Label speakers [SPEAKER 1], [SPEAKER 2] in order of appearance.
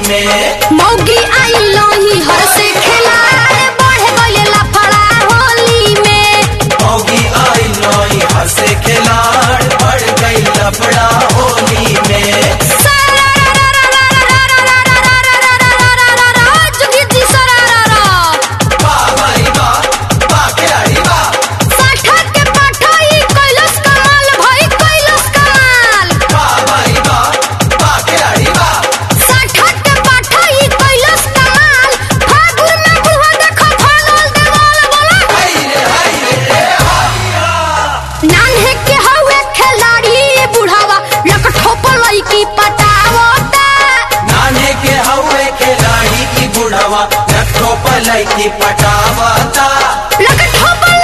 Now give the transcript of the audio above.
[SPEAKER 1] में
[SPEAKER 2] मौगी आई लोही हर से खिलाए बढ़े गइले लफड़ा होली में
[SPEAKER 1] होगी आई नई हंसे खिलाड़ बढ़ गई लफड़ा होली में
[SPEAKER 2] जुगी जी सरारा
[SPEAKER 1] वाह भाई वाह वाह खिलाड़ी वाह
[SPEAKER 2] साठा के पाठाई कैलस कमाल भाई कैलस कमाल
[SPEAKER 1] वाह भाई वाह वाह खिलाड़ी वाह
[SPEAKER 2] साठा के पाठाई कैलस कमाल फागुन में बुढ़वा देखो फागल देवाल बोला
[SPEAKER 1] हाय रे हाय रे
[SPEAKER 2] नान्हे के हवे खिलाड़ी बुढ़ावा लकठो पलई की पटावता
[SPEAKER 1] नाने के हवे खिलाड़ी की बुढ़वा रखो पलाई की पटावता
[SPEAKER 2] लकठो पलई